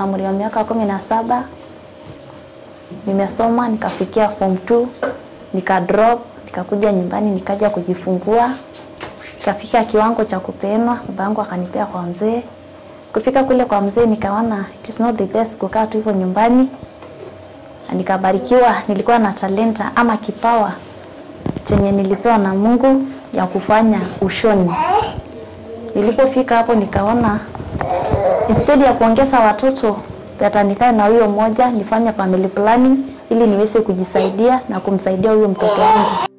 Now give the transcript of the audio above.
na umri wa miaka kumi na saba nimesoma nikafikia form 2 nika drop nikakuja nyumbani nikaja kujifungua ikafika kiwango cha kupeanwa baba yangu akanipea kwa mzee kufika kule kwa mzee nikaona it is not the best kukaa tu hivyo nyumbani Na nikabarikiwa nilikuwa na talenta ama kipawa chenye nilipewa na Mungu ya kufanya ushoni nilipofika hapo nikaona instead ya kuongeza watoto hata nikae na huyo mmoja nifanye family planning ili niweze kujisaidia na kumsaidia huyo mtoto wangu